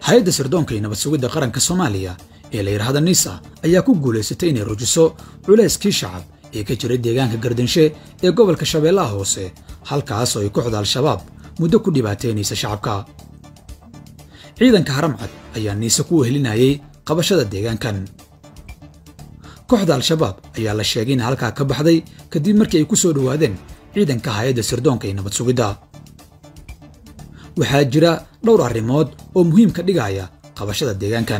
hay-adda sirdoonka iyo nabad sugidda qaranka soomaaliya ee la yidhaahda nisa ayaa ku guulaysatay inay rujiso culayskii shacab ee ka jiray deegaanka gardanshe ee gobolka shabeellaha hoose halkaas oo ay kooxda al-shabaab muddo ku dhibaataynaysa shacabka ciidanka haramcad ayaa niise ku wehelinayay qabashada deegaankan kooxda al-shabaab ayaa la sheegay in halkaa ka baxday kadib markii ay ku soo dhowaadeen ciidanka hay-adda sirdoonka iyo nabad sugidda waxaa jira dhowr arrimood oo muhiim ka dhigaya qabashada deegaankan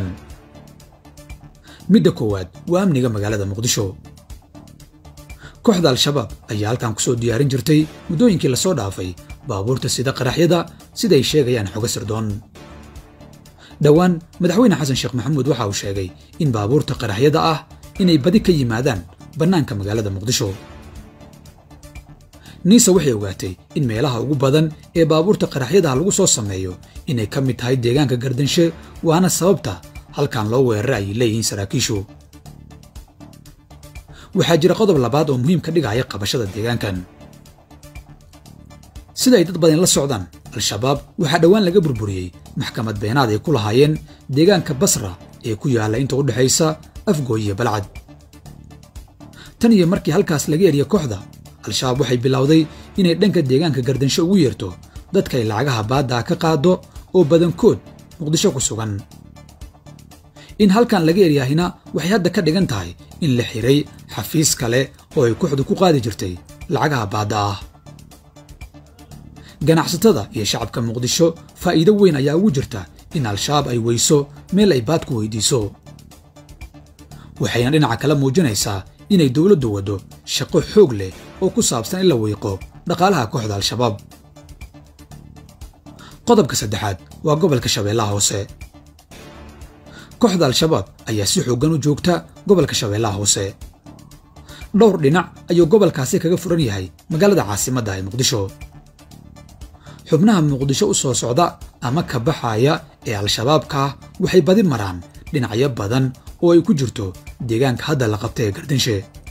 midda koowaad waa amniga magaalada muqdisho kooxda al-shabaab ayaa halkan ku soo diyaarin jirtay muddooyinkii lasoo dhaafay baabuurta sida qaraxyada siday sheegayaan xogo sirdoon dhowaan madaxweyne xasan sheekh maxamuud waxa uu sheegay in baabuurta qaraxyada ah inay badi ka yimaadaan bannaanka magaalada muqdisho niisa waxay ogaatay in meelaha ugu badan ee baabuurta qaraxyadaha lagu soo sameeyo inay ka mid tahay deegaanka gardanshe waana sababta halkan loo weerara ayay leeyihiin saraakiishu waxaa jira qodob labaad oo muhiim ka dhigaya qabashada deegaankan sida ay dad badan la socdaan al-shabaab waxaa dhowaan laga burburiyey maxkamad beenaad ay ku lahaayeen deegaanka basra ee ku yaalla inta u dhexaysa afgooy iyo balcad tan iyo markii halkaas laga eriya kooxda al-shabaab waxay bilowday inay dhanka deegaanka gardansho ugu yeerto dadka ay lacagaha baaddaa ka qaado oo badankood muqdisho ku sugan in halkan laga eryaahina waxay hadda ka dhigan tahay in la xiray xafiis kale oo ay kooxdu ku qaadi jirtay lacagaha baadda ah ganacsatada iyo shacabka muqdisho faa'iido weyn ayaa ugu jirta in al-shabaab ay weyso meel ay baad ku weydiiso waxayna dhinaca kale muujinaysaa inay dowladdu waddo shaqo xoog leh oo ku saabsan in la wiiqo dhaqaalaha kooxda al-shabaab qodobka saddexaad waa gobolka shabeellaha hoose kooxda al-shabaab ayaa si xooggan u joogta gobolka shabeellaha hoose dhowr dhinac ayuu gobolkaasi kaga furan yahay magaalada caasimadda ee muqdisho xubnaha muqdisho u soo socda ama ka baxaya ee al-shabaabka ah waxay badi maraan dhinacyo badan oo ay ku jirto deegaanka hadda la qabta ee gardanshe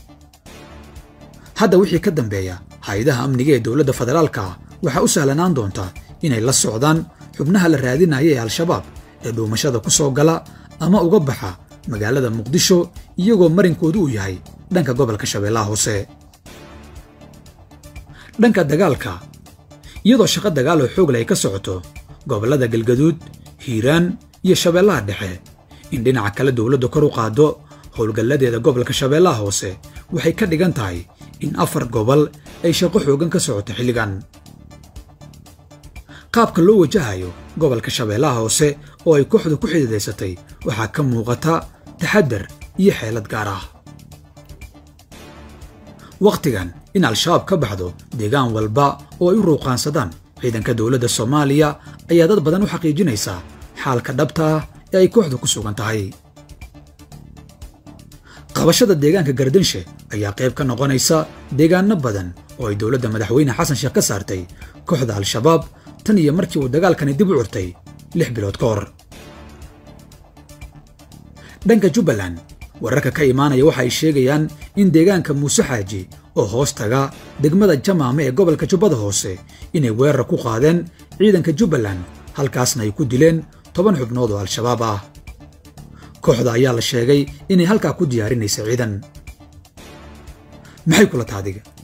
hadda wixii ka dambeeya hay-adaha amniga ee dowladda federaalka ah waxaa u sahlanaan doonta inay la socdaan xubnaha la raadinaya ee al-shabaab ee dhuumashada ku soo gala ama uga baxa magaalada muqdisho iyagoo marinkoodu uu yahay dhanka gobolka shabeellaha hoose dhanka dagaalka iyadoo shaqo dagaal oo xoog leh ay ka socoto gobollada galgaduud hiiraan iyo shabeellaha dhexe in dhinaca kale dowladdu kor u qaaddo howlgalladeeda gobolka shabeellaha hoose waxay ka dhigan tahay in afar gobol ay shaqo xooggan ka socoto xilligan qaabka loo wajahayo gobolka shabeellaha hoose oo ay kooxdu ku xididaysatay waxaa ka muuqata taxaddar iyo xeelad gaar ah wakhtigan in al-shabaab ka baxdo deegaan walba oo ay u ruuqaansadaan ciidanka dowladda soomaaliya ayaa dad badan u xaqiijinaysaa xaalka dhabta ah ee ay kooxdu ku sugan tahay qabashada deegaanka gardanshe ayaa qayb ka noqonaysa deegaanno badan oo ay dowladda madaxweyne xasan sheekh ka saartay kooxda al-shabaab tan iyo markii uu dagaalkani dib u curtay lix bilood ka hor dhanka jubbaland wararka ka imaanaya waxa ay sheegayaan in deegaanka muuse xaaji oo hoos taga degmada jamaame ee gobolka jubbada hoose inay weerar ku qaadeen ciidanka jubbaland halkaasna ay ku dileen toban xubnood oo al-shabaab ah kooxda ayaa la sheegay inay halkaa ku diyaarinaysa ciidan maxay kula taadiga